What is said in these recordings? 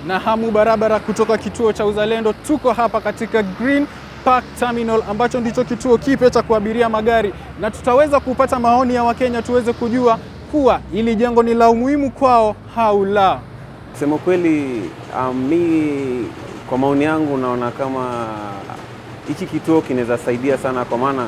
na hamu barabara kutoka kituo cha Uzalendo. Tuko hapa katika Green Park Terminal ambacho ndicho kituo kipya cha kuabiria magari, na tutaweza kupata maoni ya Wakenya tuweze kujua kuwa ili jengo ni la umuhimu kwao au la. Kusema kweli, um, mi kwa maoni yangu naona kama hiki kituo kinaweza saidia sana, kwa maana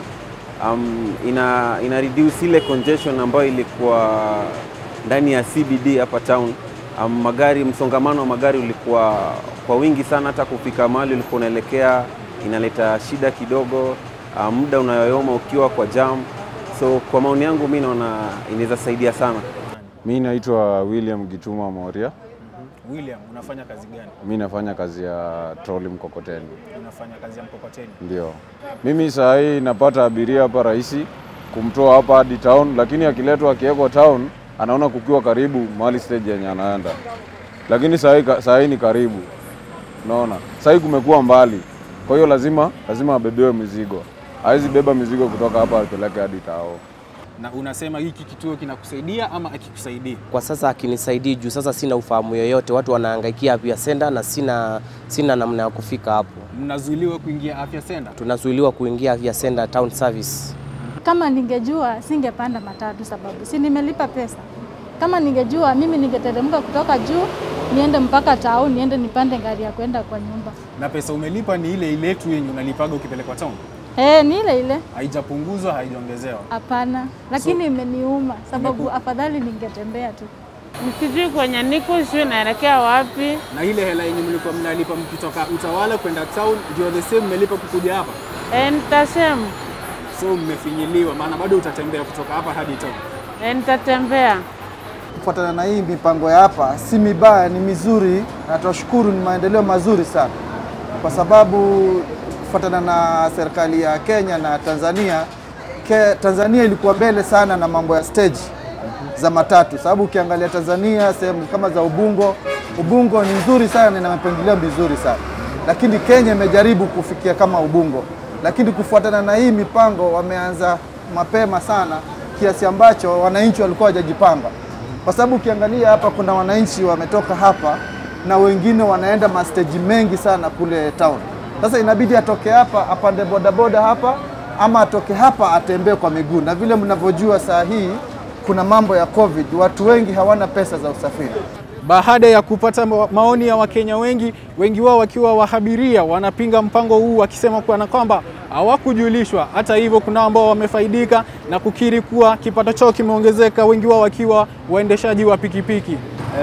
um, ina, ina reduce ile congestion ambayo ilikuwa ndani ya CBD hapa town. Um, magari msongamano wa magari ulikuwa kwa wingi sana, hata kufika mahali ulikuwa unaelekea inaleta shida kidogo, um, muda unayoyoma ukiwa kwa jam. So kwa maoni yangu mi naona inaweza saidia sana. Mi naitwa William Gituma Moria. William, unafanya kazi gani? Mi nafanya kazi ya troli mkokoteni, Unafanya kazi ya mkokoteni. ndio. Mimi saa hii napata abiria hapa rahisi kumtoa hapa hadi town, lakini akiletwa akiwekwa town anaona kukiwa karibu mahali stage yenye anaenda, lakini saa hii saa hii ni karibu, unaona. Saa hii kumekuwa mbali, kwa hiyo lazima lazima abebewe mizigo. Hawezi beba mizigo kutoka hapa apeleke hadi tao. Na unasema hiki kituo kinakusaidia ama akikusaidii? Kwa sasa akinisaidii juu sasa sina ufahamu yoyote, watu wanahangaikia afya senda na sina, sina namna ya kufika hapo. Mnazuiliwa kuingia afya senda? Tunazuiliwa kuingia afya senda town service. Kama ningejua singepanda matatu, sababu si nimelipa pesa. Kama ningejua mimi ningeteremka kutoka juu niende mpaka town, niende nipande gari ya kwenda kwa nyumba. Na pesa umelipa ni ile ile tu yenye unalipaga ukipelekwa town? Eh, ni ile ile. Haijapunguzwa, haijaongezewa. Hapana, lakini imeniuma sababu afadhali ningetembea tu. Sijui kwenye niko, sijui naelekea wapi. Na ile hela yenye mlikuwa mnalipa mkitoka Utawala kwenda town ndio the same mmelipa kukuja hapa? E, nitasema So mmefinyiliwa, maana bado utatembea kutoka hapa hadi town. e, nitatembea. Kufuatana na hii mipango ya hapa si mibaya, ni mizuri na tunashukuru, ni maendeleo mazuri sana, kwa sababu kufuatana na serikali ya Kenya na Tanzania ke, Tanzania ilikuwa mbele sana na mambo ya stage za matatu, sababu ukiangalia Tanzania sehemu kama za Ubungo, Ubungo ni nzuri sana na ina mipangilio mizuri sana, lakini Kenya imejaribu kufikia kama Ubungo, lakini kufuatana na hii mipango wameanza mapema sana kiasi ambacho wananchi walikuwa hawajajipanga kwa sababu ukiangalia hapa kuna wananchi wametoka hapa na wengine wanaenda masteji mengi sana kule town. Sasa inabidi atoke hapa apande bodaboda hapa ama atoke hapa atembee kwa miguu, na vile mnavyojua saa hii kuna mambo ya COVID, watu wengi hawana pesa za usafiri. Baada ya kupata ma- maoni ya Wakenya wengi, wengi wao wakiwa wahabiria, wanapinga mpango huu wakisema kuwa na kwamba hawakujulishwa. Hata hivyo, kuna ambao wamefaidika na kukiri kuwa kipato chao kimeongezeka, wengi wao wakiwa waendeshaji wa pikipiki.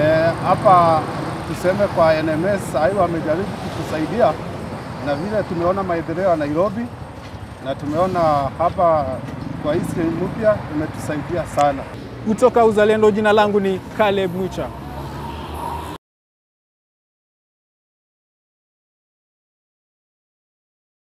hapa tuseme kwa NMS sahii wamejaribu kutusaidia na vile tumeona maendeleo ya Nairobi na tumeona hapa kwa hii sehemu mpya imetusaidia sana. Kutoka Uzalendo, jina langu ni Caleb Mwicha.